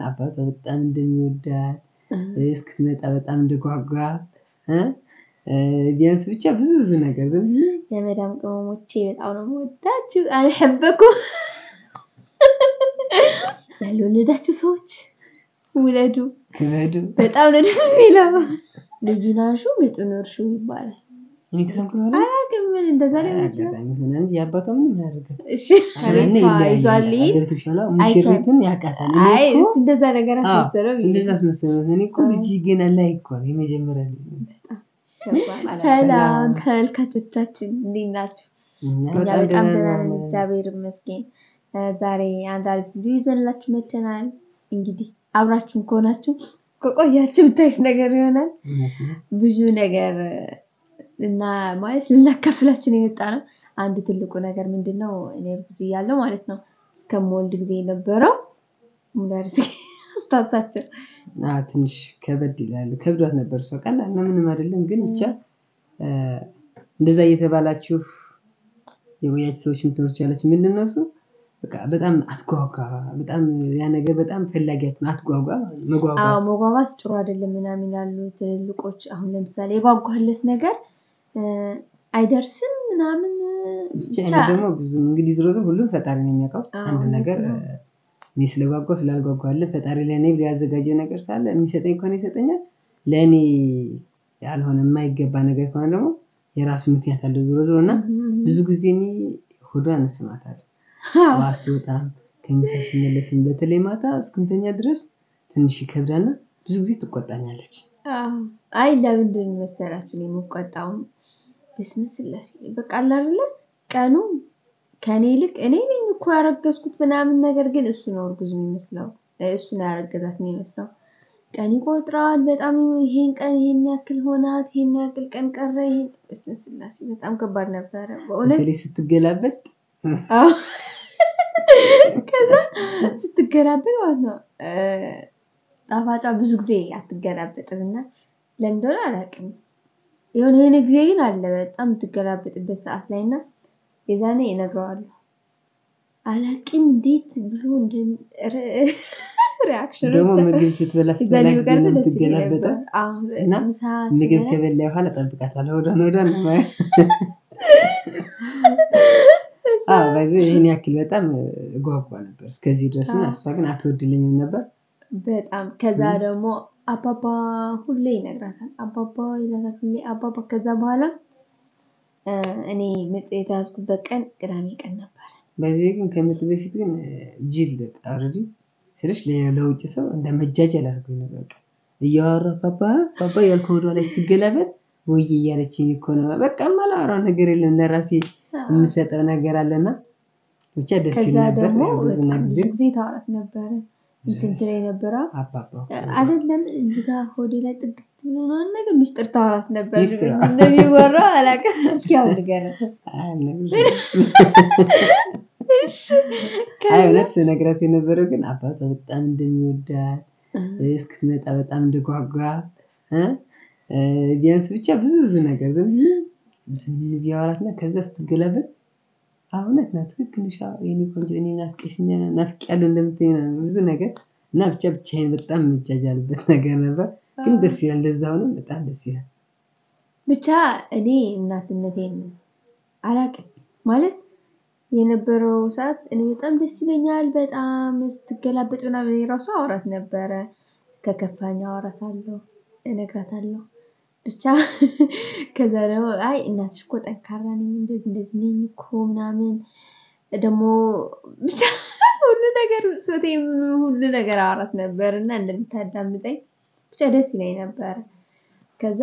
አባቷ በጣም እንደሚወዳት እስክትመጣ በጣም እንደጓጓ እ እ ቢያንስ ብቻ ብዙ ብዙ ነገር ዝም ብዬ የመዳም ቅመሞቼ በጣም ነው የምወዳችሁ። አልሐበኩም ያልወለዳችሁ ሰዎች ውለዱ። ክበዱ በጣም ነው ደስ የሚለው። ልጁን አንሹ ምጡን እርሹ ይባላል። እኔ ከሰምኩ በኋላ አላውቅም ምን እንደዛ ሊሆን ይችላል። አጋጣሚ ሆነ እንጂ የአባቷ ምንም አያደርግም። እሺ አቤቷ ይዟል ይሄድ አገሪቱ ሙሽሪቱን ያውቃታል። እኔ አይ እኮ- እሱ እንደዛ ነገር አዎ፣ አስመሰለው ብዬ እንደዛ አስመሰለው። እኔ እኮ ልጅ ገና ላይ እኮ ነው የመጀመሪያ ልጅ ነው። ሰላም ተመልካቾቻችን እንዴት ናችሁ? እና እኛ በጣም ደህና ነን፣ ነን። እግዚአብሔር ይመስገን። እ ዛሬ አንድ አሪፍ ቪዲዮ ይዘንላችሁ መጥተናል። እንግዲህ አብራችሁን ከሆናችሁ ከቆያችሁ ብታዩት ነገር ይሆናል። እውነት ነው። ብዙ ነገር እና ማለት ልናካፍላችሁ ነው የመጣ ነው። አንዱ ትልቁ ነገር ምንድን ነው? እኔ እርጉዝ እያለሁ ማለት ነው እስከምወልድ ጊዜ የነበረው ሙለርስ አስታውሳቸው አዎ፣ ትንሽ ከበድ ይላል። ከብዷት ነበር እሷ ቀላል ነው ምንም አይደለም። ግን ብቻ እ እንደዛ እየተባላችሁ የቆያችሁ ሰዎች ትምህርት ያላችሁ ምንድን ነው እሱ በቃ በጣም አትጓጓ፣ በጣም ያ ነገር በጣም ፈላጊያት ነው። አትጓጓ ማለት ነው፣ አዎ መጓጓት መጓጓት ጥሩ አይደለም ምናምን ይላሉ ትልልቆች። አሁን ለምሳሌ የጓጓለት ነገር እ አይደርስም ምናምን ብቻ ብቻ እኔ ደግሞ ብዙ እንግዲህ ዝሮ ዝሮ ሁሉም ፈጣሪ ነው የሚያውቀው። አዎ፣ አንድ እውነት ነገር ነው። እ እኔ ስለጓጓ ስላልጓጓልን ፈጣሪ ለእኔ ብሎ ያዘጋጀው ነገር ሳለ የሚሰጠኝ ከሆነ ይሰጠኛል። ለእኔ ያልሆነ የማይገባ ነገር ከሆነ ደግሞ የራሱ ምክንያት አለው ዝሮ ዝሮ እና ብዙ ጊዜ እኔ ሆዷን እስማታለሁ። ጠዋት ስወጣም ከምሳ ስመለስም በተለይ ማታ እስክንተኛ ድረስ ትንሽ ይከብዳልና ብዙ ጊዜ ትቆጣኛለች። አዎ። አይ ለምንድን መሰላችሁ ነው የምቆጣው? በስመ ስላሴ በቃ አለ አይደለ ቀኑ ከኔ ይልቅ እኔ ነኝ እኮ ያረገዝኩት ምናምን፣ ነገር ግን እሱ ነው እርጉዝ የሚመስለው እሱ ነው ያረገዛት የሚመስለው። ቀን ይቆጥራል በጣም ይሄን ቀን ይሄን ያክል ሆናት፣ ይሄን ያክል ቀን ቀረ። ይሄን በስመ ስላሴ በጣም ከባድ ነበረ በእውነት። በተለይ ስትገላበጥ አዎ። ከዛ ስትገላበጥ ማለት ነው እ ጣፋጫ ብዙ ጊዜ አትገላበጥም እና ለምን እንደሆነ አላውቅም። የሆነ የሆነ ጊዜ ግን አለ በጣም የምትገላበጥበት ሰዓት ላይ እና የዛኔ እነግረዋለሁ። አላውቅም እንዴት ብሎ እንደ ሪያክሽን ደግሞ ምግብ ስትበላ ስትበላ ጊዜ ነው ደስ ይለኝ የምትገላበጠው። ነበር። አዎ፣ እና ምሳ ምግብ ስበላ ከበላ በኋላ ጠብቃታለሁ። ወዷን ወዷን ነው የማየው። አዎ በዚህ ይህን ያክል በጣም እጓጓ ነበር እስከዚህ ድረስ እና አዎ። እሷ ግን አትወድልኝም ነበር። በጣም ከዛ ም። ደግሞ አባባ ሁሌ ይነግራታል። አባባ ይላታል ሁሌ አባባ። ከዛ በኋላ እ እኔ ምጥ የተያዝኩበት ቀን ቅዳሜ ቀን ነበር። በዚህ ግን ከምጥ በፊት ግን ጅል በቃ ኦልሬዲ ስልሽ ለ- ለውጭ ሰው እንደ መጃጀል አድርጎኝ ነበር። በቃ እያወራ ፓፓ ፓፓ ያልኩ ወዷ ላይ ስትገላበጥ ወይ እያለችኝ እኮ ነው። በቃ የማላወራው ነገር የለም ለራሴ የምሰጠው ነገር አለና ብቻ ደስ ይል ከዛ ነበር። ደግሞ ብዙና በጣም ጊዜ ብዙ ጊዜ ታወራት ነበረ እንትን ትለኝ ነበረ አባባ አይደለም እዚህ ጋር ሆዴ ላይ ጥግት ብሎ ምናምን ነገር ሚስጥር ታወራት ነበር። ሚስጥር? እንደሚወራው አላውቅም። እስኪ አሁን ንገረን። አይ እውነት ስነግራት የነበረው ግን አባቷ በጣም እንደሚወዳት እስክትመጣ በጣም እንደጓጓ እ እ ቢያንስ ብቻ ብዙ ብዙ ነገር ዝም ብዬ ዝም ብዬ ቢያወራት እና ከዛ ስትገላበጥ አዎ እውነት ናት ትክክል ነሽ አዎ የኔ ቆንጆ እኔ ናፍቀሽኛል ናፍቄያለሁ እንደምትይኝ ምናምን ብዙ ነገር እና ብቻ ብቻዬን በጣም የምጃጃልበት ነገር ነበር። ግን ደስ ይላል እንደዛ ሆኖ በጣም ደስ ይላል። ብቻ እኔ እናትነቴን አላውቅም ማለት የነበረው ሰዓት እኔ በጣም ደስ ይለኛል። በጣም ስትገላበጥ ምናምን እኔ ራሱ አወራት ነበረ። ከከፋኝ አወራታለሁ፣ እነግራታለሁ። ብቻ ከዛ ደግሞ አይ እናትሽ እኮ ጠንካራ ነኝ እንደዚህ እንደዚህ ነኝ እኮ ምናምን ደግሞ ብቻ ሁሉ ነገር ሶቴ ሁሉ ነገር አወራት ነበር እና እንደምታዳምጠኝ ብቻ ደስ ይለኝ ነበረ። ከዛ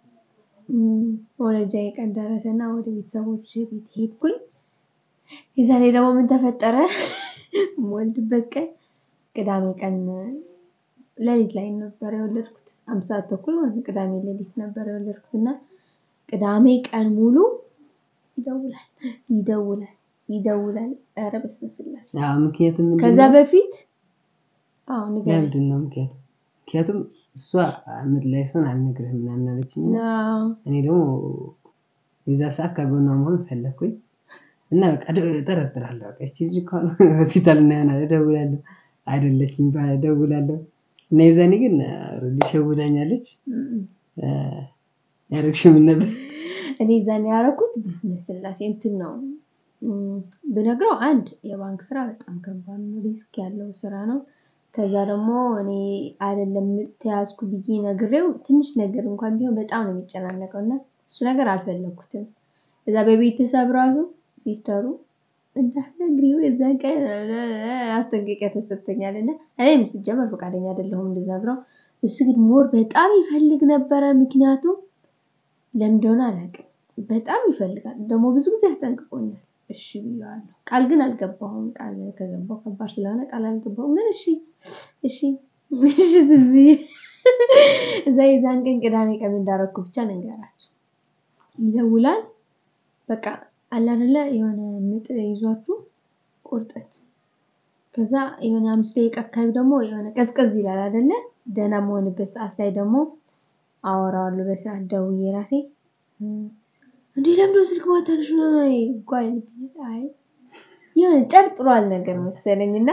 መውለጃዬ ቀን ደረሰና ወደ ቤተሰቦች ቤት ሄድኩኝ። የዛኔ ደግሞ ምን ተፈጠረ? የምወልድበት ቀን ቅዳሜ ቀን ሌሊት ላይ ነበር የወለድኩት። አምስት ሰዓት ተኩል ማለት ነው። ቅዳሜ ሌሊት ነበር የወለድኩት እና ቅዳሜ ቀን ሙሉ ይደውላል ይደውላል ይደውላል። ኧረ በስመ ስላሴ። አዎ ምክንያቱም ምንድን ከዛ ነው? በፊት አዎ ንገረኝ። ለምንድን ነው ምክንያቱም ምክንያቱም እሷ ምጥ ላይ ሰውን አልነግርህም ምናምን አለችኝ እና አዎ እኔ ደግሞ የዛ ሰዓት ከጎኗ መሆን ፈለግኩኝ እና በቃ ደ- እጠረጥራለሁ። በቃ ይቺ ልጅ እኮ አሁን ሆስፒታል እናያለን እደውላለሁ። አይደለችም ደውላለሁ እና የዛኔ ግን ሊሸውዳኛለች እም። ያደረግሽው ምን ነበር? እኔ ዛኔ ያደረኩት በስመ ስላሴ እንትን ነው እም፣ ብነግረው አንድ የባንክ ስራ በጣም ከባድ ነው፣ ሪስክ ያለው ስራ ነው። ከዛ ደግሞ እኔ አይደለም ተያዝኩ ብዬ ነግሬው ትንሽ ነገር እንኳን ቢሆን በጣም ነው የሚጨናነቀው እና እሱ ነገር አልፈለግኩትም። እዛ በቤተሰብ ራሱ ሲስተሩ እንዳትነግሪው የዛን ቀን አስጠንቀቂያ ተሰጥቶኛል እና እኔም ሲጀመር ፈቃደኛ አይደለሁም እንድነግረው። እሱ ግን ሞር በጣም ይፈልግ ነበረ። ምክንያቱም ለምን እንደሆነ አላውቅም። በጣም ይፈልጋል። ደግሞ ብዙ ጊዜ አስጠንቅቆኛል። እሺ ብዬዋለሁ። ቃል ግን አልገባሁም። ቃል ከገባሁ ከባድ ስለሆነ ቃል አልገባሁም። ግን እሺ እሺ እሺ ዝም ብዬ እዛ የዛን ቀን ቅዳሜ ቀን እንዳረኩ ብቻ ልንገራችሁ። ይደውላል። በቃ አለ አይደለ የሆነ ምጥ ይዟችሁ ቁርጠት ከዛ የሆነ አምስት ደቂቃ አካባቢ ደግሞ የሆነ ቀዝቀዝ ይላል አይደለ? ደህና መሆንበት ሰዓት ላይ ደግሞ አወራዋለሁ በሰዓት ደውዬ ራሴ እንዴ ለምዶ ስልክ ማታነሽ ነው ጓይ አይ የሆነ ጠርጥሯል ነገር መሰለኝና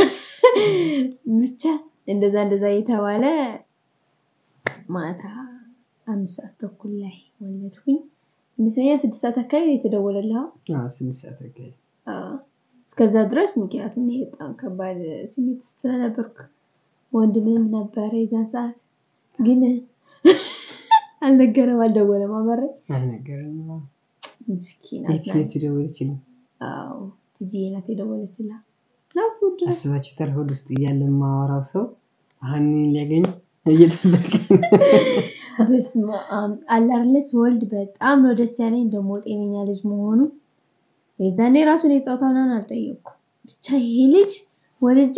ብቻ እንደዛ እንደዛ እየተባለ ማታ አምስት ሰዓት ተኩል ላይ ወለድኩኝ። ይመስለኛል ስድስት ሰዓት አካባቢ ነው የተደወለልህ። አዎ ስድስት ሰዓት አካባቢ አዎ እስከዛ ድረስ ምክንያቱም እኔ በጣም ከባድ ስሜት ውስጥ ስለነበርኩ ወንድምም ነበረ የዛን ሰዓት ግን አልነገረም፣ አልደወለም። አመረ አልነገረኝም። አዎ። ምስኪን የት አዝናኝ። የት የደወለችልኝ? አዎ ትጂዬ ናት የደወለችላት። ናፉ ድረስ አስባችሁታል? ሆድ ውስጥ እያለ የማወራው ሰው አሁን እኔን ሊያገኝ እየጠበቀ በስመ አብ አለ አይደለ ስወልድ በጣም ነው ደስ ያለኝ። ደግሞ ጤነኛ ልጅ መሆኑ የዛኔ ራሱ እኔ ጾታ ምናምን አልጠየቅኩም። ብቻ ይሄ ልጅ ወልጄ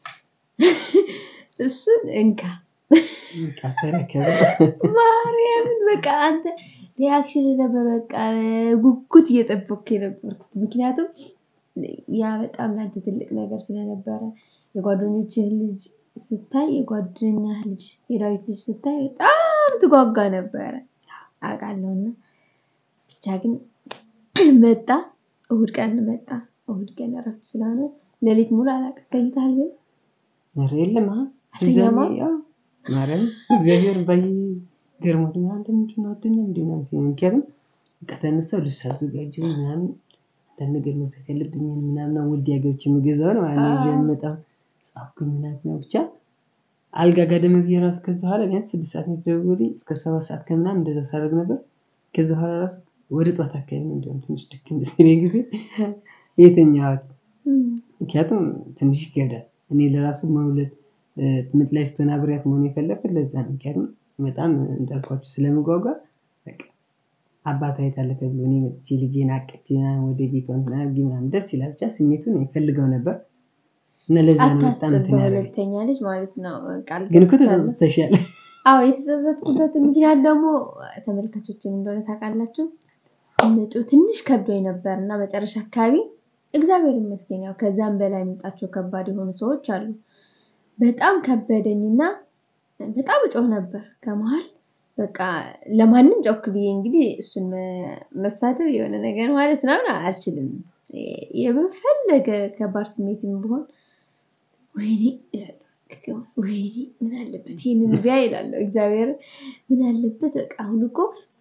እሱን እንካ በቃ ተረከበ። ማርያምን በቃ አንተ ሪያክሽን ነበር በቃ ጉጉት እየጠበቅኩ የነበርኩት ምክንያቱም ያ በጣም ለአንተ ትልቅ ነገር ስለነበረ የጓደኞችህ ልጅ ስታይ የጓደኛ ልጅ የዳዊት ልጅ ስታይ በጣም ትጓጓ ነበረ አውቃለሁና ብቻ ግን መጣ እሁድ ቀን መጣ እሁድ ቀን እረፍት ስለሆነ ሌሊት ሙሉ አላውቅም ተኝተሃል ግን ኧረ የለም አ አልተኛማ? እዛኔ ያው ማርያም እግዚአብሔር ባይ ገርሞት ነው አንተ ምንድን ነው አትተኛም እንዴ ምናምን ሲለኝ ምክንያቱም በቃ ተነሳሁ ልብስ አዘጋጀሁ ምናምን አንዳንድ ነገር መግዛት ያለብኝን ምናምን ወልዲያ ገብቼ የምገዛውን ማለት ነው ይዤ አዎ። የምመጣው ጻፍኩኝ ምናምን ነው ብቻ አልጋ ጋደም ብዬ ራሱ ከዛ በኋላ ቢያንስ ስድስት ሰዓት ነው የተደወለልኝ እስከ ሰባት ሰዓት ከምናምን እንደዛ ሳደርግ ነበር ከዛ በኋላ ራሱ ወደ ጠዋት አካባቢ ነው እንዲያውም ትንሽ ድክም ሲለኝ ጊዜ የተኛሁት ምክንያቱም ትንሽ ይከብዳል። እኔ ለራሱ መውለድ እ፣ ምጥ ላይ ስትሆን አብሬያት መሆን የፈለኩት ለዛ ነው። ምክንያቱም በጣም እንዳልኳችሁ ስለምጓጓ በቃ አባቷ የት አለ ተብሎ እኔ መጥቼ ልጄን አቅፌ ምናምን ወደ ቤቷ እንትን አድርጌ ምናምን ደስ ይላል። ብቻ ስሜቱን እፈልገው ነበር እና ለዛ ነው በጣም አታስብ እንትን ያደረገኝ። በሁለተኛ ልጅ ማለት ነው ቃል ግን እኮ ገብቻለሁ። ተጸጽተሻል። አዎ የተጸጸትኩበት ምክንያት ደግሞ ተመልካቾችን እንደሆነ ታውቃላችሁ ምጡ ትንሽ ከብዶኝ ነበር እና መጨረሻ አካባቢ እግዚአብሔር ይመስገን ያው ከዛም በላይ የሚመጣቸው ከባድ የሆኑ ሰዎች አሉ። በጣም ከበደኝና በጣም እጮህ ነበር ከመሀል በቃ ለማንም ጮክ ብዬ እንግዲህ እሱን መ- መሳደብ የሆነ ነገር ማለት ምናምን አልችልም። የበፈለገ ከባድ ስሜትም ቢሆን ወይኔ እላለሁ። ወይኔ ምን አለበት ይህንን ቢያ ይላለሁ። እግዚአብሔር ምን አለበት በቃ አሁን እኮ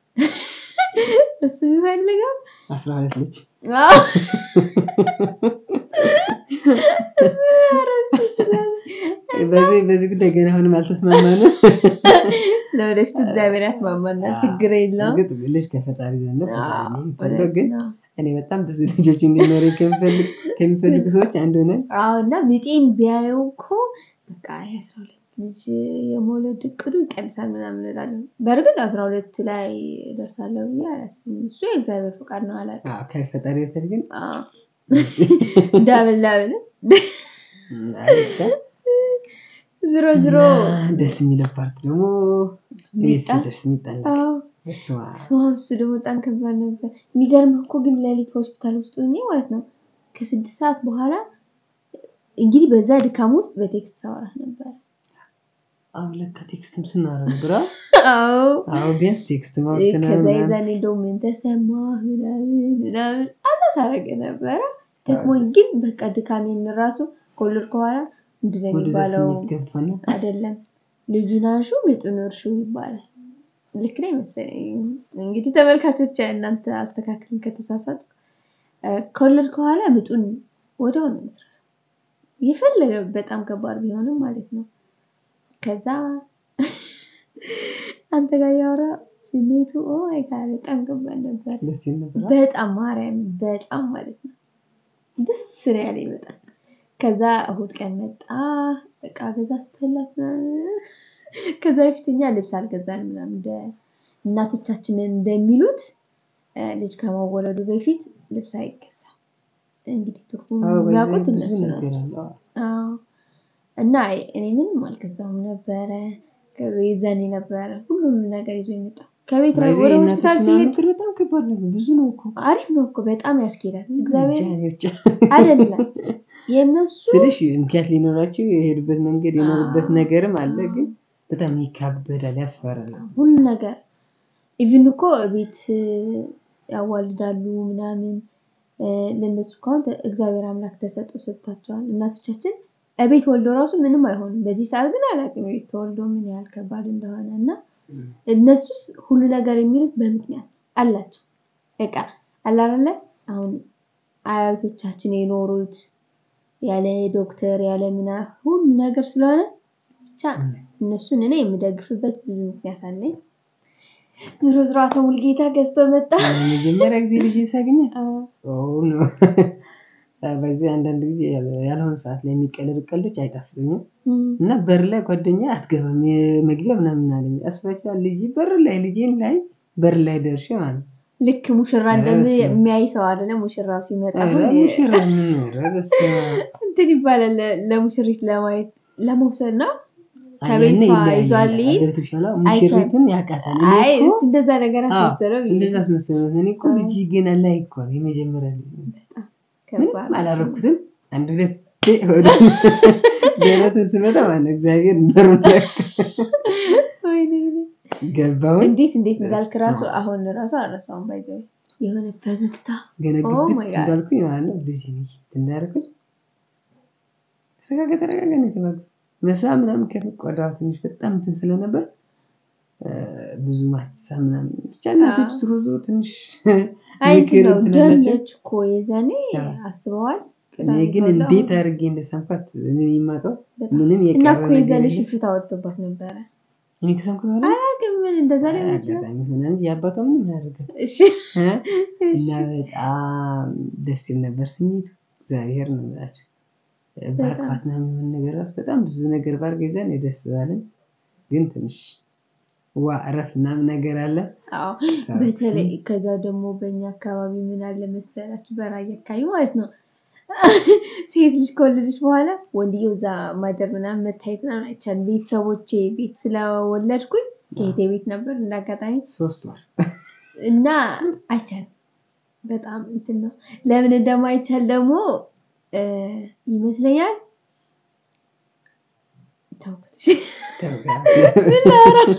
እሱ ቢፈልገው አስራ ሁለት ልጅ አዎ፣ እሱ ኧረ እሱ ስላለ በዚህ በዚህ ጉዳይ ገና አሁንም አልተስማማንም። ለወደፊቱ እግዚአብሔር ያስማማናል፣ ችግር የለውም። እርግጥ ልጅ ከፈጣሪ ዘንድ ነው። ፈጣሪ አዎ፣ ነው የሚፈቅደው። እውነት ግን ነው። እኔ በጣም ብዙ ልጆች እንዲኖሩ ከሚፈልግ ከሚፈልጉ ሰዎች አንዱ ነን። አዎ እና ምጤን ቢያየው እኮ በቃ የአስራ ሁለት ልጅ የመውለድ እቅዱ ይቀንሳል ምናምን እላለሁ። በእርግጥ አስራ ሁለት ላይ ደርሳለሁ ብዬ አላስብም። እሱ የእግዚአብሔር ፈቃድ ነው አላውቅም። አዎ፣ ከፈጣሪ በታች ግን አዎ። ዳብል ዳብል አይ ብቻ ዝሮ ዝሮ እና ደስ የሚለው ፓርት ደግሞ ቤት ሚጣ ሲደርስ የሚጣላ አዎ በስመ አብ። ስማ እሱ ደግሞ በጣም ከባድ ነበር። የሚገርምህ እኮ ግን ሌሊት ሆስፒታል ውስጥ ሆኜ ማለት ነው ከስድስት ሰዓት በኋላ እንግዲህ በዛ ድካም ውስጥ በቴክስት ሳወራህ ነበር። አዎ ለካ ቴክስትም ስናወራ ነበር። አዎ አዎ አዎ፣ ቢያንስ ቴክስት ማውራት ከዛ ምናምን የዛኔ እንደው ምን ተሰማህ ምናምን ምናምን አላሳረገ ነበረ። ደግሞኝ ግን በቃ ድካሜን ራሱ ከወለድኩ በኋላ ምንድን ነው ወደዛ የሚባለው? ስሜት ገብቶና አይደለም ልጁን አንሹ ምጡን እርሹ ይባላል። ልክ ነው መሰለኝ። እንግዲህ ተመልካቾች እናንተ አስተካክልን ከተሳሳት ከወለድ ከኋላ ምጡን ወዲያው ነው የምትረሳው። የፈለገ በጣም ከባድ ቢሆንም ማለት ነው። ከዛ አንተ ጋር ያወራ ስሜቱ ኦ ማይ ጋድ በጣም ከባድ ነበር። ደስ ይል ነበር። በጣም ማርያም በጣም ማለት ነው ደስ ነው ያለኝ በጣም። ከዛ እሁድ ቀን መጣ እቃ ገዛ ስትላት ምናምን። ከዛ በፊት እኛ ልብስ አልገዛንም ምናምን እንደ እናቶቻችንን እንደሚሉት እ ልጅ ከመወለዱ በፊት ልብስ አይገዛም። እንግዲህ ትርጉም አዎ፣ በዚህ የሚያውቁት ብዙ እነሱ ነገር ናቸው። አለ። አዎ። አዎ እና እኔ ምንም አልገዛሁም ነበረ። ከዛ ይዘን ነበረ ሁሉንም ነገር ይዞ የመጣ ከቤት ላይ በዚህ ወደ የእናቶች ሆስፒታል ምናምን ሲሄድ ምክር በጣም ከባድ ነው። ብዙ ነው እኮ አሪፍ ነው እኮ በጣም ያስኬዳል። እግዚአብሔር ብቻ ብቻ አይደለም የእነሱ ስልሽ ምክንያት ሊኖራቸው የሄዱበት መንገድ የኖሩበት አዎ። ነገርም አለ፣ ግን በጣም ይካበዳል፣ ያስፈራል። ሁሉ ነገር ኢቭን እኮ ቤት ያዋልዳሉ ምናምን እ ለእነሱ ከሆን እግዚአብሔር አምላክ ተሰጥኦ ሰጥቷቸዋል። እናቶቻችን እቤት ወልዶ ራሱ ምንም አይሆንም። በዚህ ሰዓት ግን አላውቅም ቤት ተወልዶ ምን ያህል ከባድ እንደሆነ እና እነሱስ ሁሉ ነገር የሚሉት በምክንያት አላቸው። በቃ አለ አይደለ አሁን አያቶቻችን የኖሩት ያለ ዶክተር ያለ ምና ሁሉ ነገር ስለሆነ ብቻ እነሱን እኔ የምደግፍበት ብዙ ምክንያት አለኝ። ዞሮ ዞሮ አቶ ሙልጌታ ገዝቶ መጣ። መጀመሪያ ጊዜ ልጅ ሳገኛት አዎ። ኦ ነው በዚህ አንዳንድ ጊዜ ያለ- ያልሆነ ሰዓት ላይ የሚቀለድ ቀልዶች አይጣፍጡኝም እም፣ እና በር ላይ ጓደኛ አትገባም የመግቢያ ምናምን አለኝ። አስባችኋል? ልጅ በር ላይ ልጄን ላይ በር ላይ ደርሼ ማለት ነው። ልክ ሙሽራ ኧረ በስመ አብ። እንደሚያይ ሰው አይደለ? ሙሽራው ሲመጣ ኧረ አሁን ሙሽራ ምን ኧረ በስመ አብ። እንትን ይባላል ለ- ለሙሽሪት ለማየት ለመውሰድ ነው። አይ፣ ከቤቷ ያኔ ይለያያል። ይዟል ሊሄድ ገብቶሻል? ሙሽሪቱን ያውቃታል። እኔ አይ እኮ እሱ እንደዛ ነገር አዎ፣ አስመሰለው ብዬ እንደዛ አስመሰለው። እኔ እኮ ልጅ ገና ላይ እኮ ነው የመጀመሪያ ልጅ ነው። ከባድ ምንም አላረኩትም። አንድ ሁለት ወደ ደረቱን ስመጣ ማለት እግዚአብሔር በሩን ወይኔ ወይኔ። ገባውን እንዴት እንዴት እንዳልክ በስመ ራሱ አብ። አሁን ራሱ አረሳውም ባይዘው የሆነ ፈገግታ ገና Oh my ግብት God. እንዳልኩኝ ማለት ነው። ልጅ እንዳደረኩኝ ተረጋጋ ተረጋጋ ነው የተባልኩት። መሳ ምናምን ከቆዳዋ ትንሽ በጣም እንትን ስለነበር እ፣ ብዙ ማትሳ ምናምን ብቻ እናቶች አዎ። ዞሮ ዞሮ ትንሽ አይ እንትን ምክር ነው እንትን አላቸው። ደመች እኮ የዛኔ አዎ። አስበዋል። እኔ ቅዳሜ ግን ተወልዳ እንዴት አሁን አድርጌ እንደሰንኳት እኔ የማውቀው በጣም ምንም እና የቀረ እኮ ነገር የዛኔ የለም። ሽፍታ ወጥቶባት ነበረ። እኔ ከሰንኩት በኋላ አላውቅም ምን እንደዛ ሊሆን ይችላል። አጋጣሚ ሆነ እንጂ የአባቷ ምንም አያደርግም እሺ እ? እሺ እና በጣም ደስ ይል ነበር ስሜቱ። እግዚአብሔር ነው የምላቸው። በአቅፋት ነው የሚሆን ነገር ራሱ በጣም ብዙ ነገር ባርገ ይዘን ደስ ባለን፣ ግን ትንሽ ዋ እረፍ ምናምን ነገር አለ። አዎ በተለይ ከዛ ደግሞ በእኛ አካባቢ ምን አለ መሰላችሁ፣ በራያ አካባቢ ማለት ነው ሴት ልጅ ከወለደች በኋላ ወንድየው እዛ ማደር ምናምን መታየት ምናምን አይቻልም። ቤተሰቦቼ ቤት ስለወለድኩኝ ከእህቴ ቤት ነበር እንዳጋጣሚ ሶስት ወር እና አይቻልም። በጣም እንትን ነው። ለምን እንደማይቻል ደግሞ እ ይመስለኛል ተውኩት። ምን ላወራ ነው?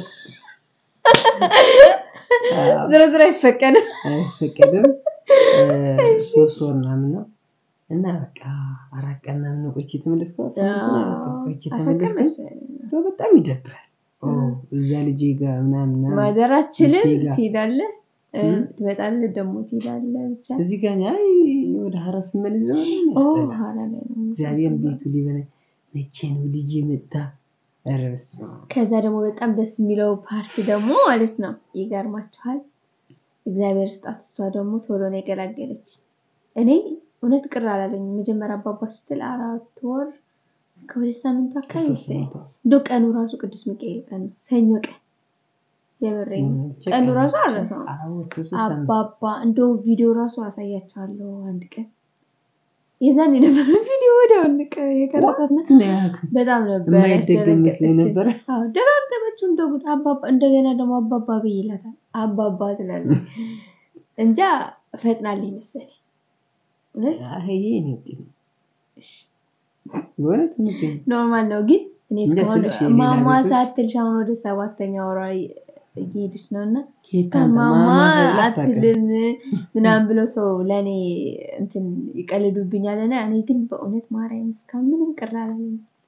ዞሮ ዞሮ አይፈቀድም። አይፈቀድም። እ፣ ሶስት ወር ምናምን ነው እና በቃ አራት ቀን ምናምን ነው ቆይቼ የተመለስኩት። ቆይቼ አፈቀር የተመለስኩት መሰለኝ። እንደው በጣም ይደብራል። ኦ እዛ ልጄ ጋር ምናምን ምናምን ማደራችንን ሚስቴ ጋር ትሄዳለህ እ፣ እም? ትመጣለህ ደግሞ ትሄዳለህ ብቻ እዚህ ጋር አይ ወደ ሀራ ስመለስ ደግሞ ኦ ያስጠላል። ኋላ ላይ ነው እግዚአብሔር ቤቱ ሊበላ መቼ ነው ልጅ መጣ? ኧረ በስመ አብ። ከዛ ደግሞ በጣም ደስ የሚለው ፓርት ደግሞ ማለት ነው ይገርማችኋል። እግዚአብሔር ስጣት እሷ ደግሞ ቶሎ ነው የገላገለች። እኔ እውነት ቅር አላለኝም። መጀመሪያ አባባ ስትል አራት ወር ከሁለት ሳምንት አካባቢ ከሶስት መሰለኝ። መቶ እንደው ቀኑ ራሱ ቅዱስ ሚካኤል ቀን ነው፣ ሰኞ ቀን የምሬን ነው። ብቻ ቀኑ ቀን ራሱ ብቻ አልረሳውም። አራት ሶስት ሳምንት አባባ እንደው ቪዲዮ ራሱ አሳያቸዋለሁ አንድ ቀን። የዛን የነበረ ቪዲዮ ወዲያው የቀረጻትና ነው ያልኩት። በጣም ነበር የማይደገም መስሎኝ ያስደነገጠችኝ። ነበረ። አዎ ደጋገመችው እንደ ጉድ አባባ እንደገና ደግሞ አባባ ብዬ ይላታል አባባ ትላለች እንጃ ፈጥናልኝ መሰለኝ እውነት አይ ይሄ እኔ ውጤት ነው። በእውነት ውጤት ነው። ኖርማል ነው ግን እኔ እንጃ እስካሁን ስልሽ የሌላ ማማ ቤቶች- ሳትልሽ አሁን ወደ ሰባተኛ ወሯ እየሄደች ነው እና ኬት እስካሁን አንተ ማማ ማማ ተብላ አታውቅም። አትልም ምናምን ብለው ሰው ለእኔ እንትን ይቀልዱብኛል እና እኔ ግን በእውነት ማርያም እስካሁን ምንም ቅር አላለኝም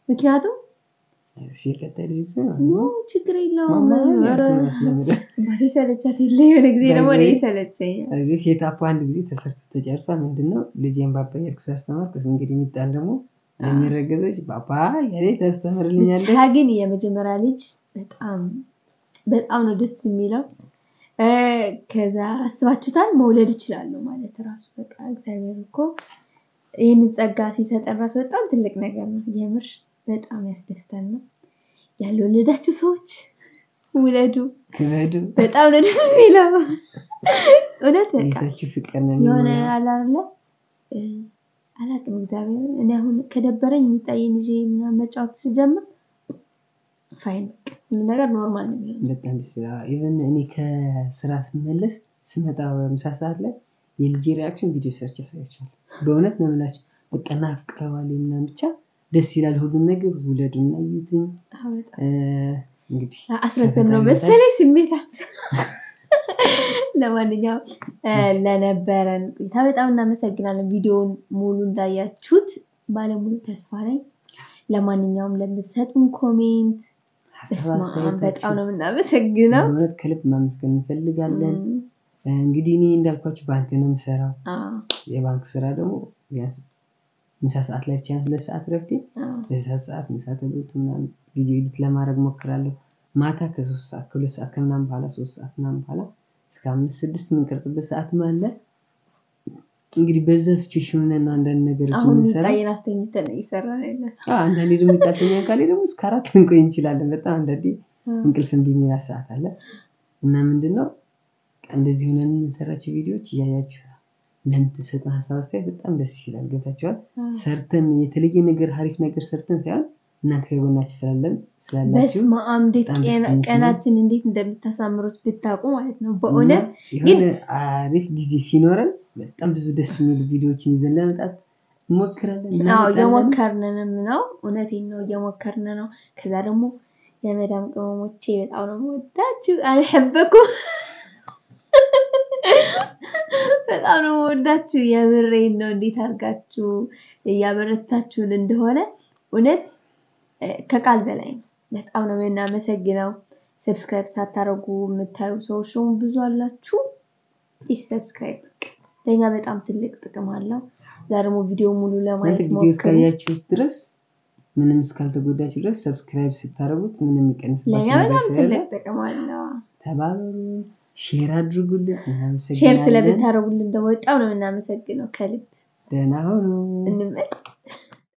ምክንያቱም እሺ ቀጣይ ልጅ ግን ኖ ችግር የለውም ማማ ኧረ፣ ያልኩህ ያስለምዳል። ባሴ ሰለቻት የለ የሆነ ጊዜ ደግሞ እኔ ይሰለቸኛል። እዚህ ሴት አፕ አንድ ጊዜ ተሰርቶ ተጨርሷል። ምንድነው ልጄን ባባ እያልኩ ሳስተማር ከስ እንግዲህ የሚጣል ደግሞ ለሚረገዘች ባባ ያኔ ታስተምርልኛለች። ብቻ ግን የመጀመሪያ ልጅ በጣም በጣም ነው ደስ የሚለው። እ፣ ከዛ አስባችሁታል መውለድ እችላለሁ ማለት ራሱ በቃ እግዚአብሔር እኮ ይህንን ጸጋ ሲሰጠን ራሱ በጣም ትልቅ ነገር ነው። የምር በጣም ያስደስታል ነው ያልወለዳችሁ ሰዎች ውለዱ። ክበዱ በጣም ነው ደስ የሚለው እውነት በቃ ጌታችሁ ፍቅር ነው የሆነ የሚሆነው። አለ አይደለ እ፣ አላውቅም እግዚአብሔር እኔ አሁን ከደበረኝ የሚጣየን ይዤ ምናምን መጫወት ስጀምር ፋይን በቃ ሁሉ ነገር ኖርማል ነው የሚሆነው። በጣም ደስ ይላል። ኢቨን እኔ ከስራ ስመለስ ስመጣ ምሳ ሰዓት ላይ የልጄ ሪያክሽን ቪዲዮ ሰርች ያሳያቸዋል። በእውነት ነው የምላቸው። በቃ ናፍቀዋል ምናምን ብቻ ደስ ይላል። ሁሉም ነገር ውለዱ እና እዩትኝ። አዎ፣ በጣም እ፣ እንግዲህ አስረዘም ነው መሰለኝ ስሜታችን። ለማንኛውም እ፣ ለነበረን ቆይታ በጣም እናመሰግናለን። ቪዲዮውን ሙሉ እንዳያችሁት ባለሙሉ ተስፋ ነኝ። ለማንኛውም ለምትሰጡን ኮሜንት ሀሳብ በስመ አብ በጣም አስተያየታችሁ ነው የምናመሰግነው። በእውነት ከልብ ማመስገን እንፈልጋለን። እም፣ እ፣ እንግዲህ እኔ እንዳልኳችሁ ባንክ ነው የምሰራው። አዎ፣ የባንክ ስራ ደግሞ ቢያንስ ምሳ ሰዓት ላይ ብቻ ነው ሁለት ሰዓት ረፍቴ አዎ፣ በዛ ሰዓት ምሳ ተብሎት ምናምን ቪዲዮ ኤዲት ለማድረግ ሞክራለሁ። ማታ ከሶስት ሰዓት ከሁለት ሰዓት ከምናምን በኋላ ሶስት ሰዓት ምናምን በኋላ እስከ አምስት ስድስት የምንቀርጽበት ሰዓትም አለ። እንግዲህ በዛ ሲቹዌሽን ሆነን ነው አንዳንድ ነገሮች አሁን የምንሰራ። ሚጣዬን አስተኝተን ነው እየሰራን ያለ አዎ፣ አንዳንዴ ደግሞ ይጣልተኛ ካሌ ደግሞ እስከ አራት ልንቆይ እንችላለን። በጣም አንዳንዴ እንቅልፍ እምቢ የሚላ ሰዓት አለ እና ምንድን ነው እንደዚህ ሆነን የምንሰራቸው ቪዲዮዎች እያያችሁ ለምትሰጠን ሀሳብ አስተያየት በጣም ደስ ይላል። ገብታችኋል? ሰርተን የተለየ ነገር ሀሪፍ ነገር ሰርተን ሳይሆን እናንተ ከጎናችን ስላለን ስላላችሁ በስመ አብ እንዴት በጣም ቀና- ደስተኞች ነን። ቀናችን እንዴት እንደምታሳምሩት ብታውቁ ማለት ነው። በእውነት እና የሆነ አሪፍ ጊዜ ሲኖረን በጣም ብዙ ደስ የሚሉ ቪዲዮዎችን ይዘን ለመምጣት እንሞክራለን። አዎ እናመጣለን። እየሞከርንንም ነው። እውነቴን ነው እየሞከርን ነው። ከዛ ደግሞ የመዳም ቅመሞቼ በጣም ነው የምወዳችሁ። አልሐበኩም በጣም ነው የምወዳችሁ። የምሬን ነው። እንዴት አድርጋችሁ እያበረታችሁን እንደሆነ እውነት እ፣ ከቃል በላይ ነው። በጣም ነው የምናመሰግነው። ሰብስክራይብ ሳታደርጉ የምታዩ ሰዎች ደግሞ ብዙ አላችሁ። ፕሊዝ ሰብስክራይብ ለእኛ በጣም ትልቅ ጥቅም አለው። እዛ ደግሞ ቪዲዮ ሙሉ እናንተ ለማየት ቪዲዮ ሞክሩ። እስካያችሁት ድረስ ምንም እስካልተጎዳችሁ ድረስ ሰብስክራይብ ስታደርጉት ምንም ለእኛ የሚቀንስባችሁ ነገር በጣም ስለሌለ ትልቅ ጥቅም አለው። ተባበሩ፣ ሼር አድርጉልን። ሼር እናመሰግናለን። ስለምታደርጉልን ደግሞ በጣም ነው የምናመሰግነው ከልብ ደህና ሁኑ። እንመ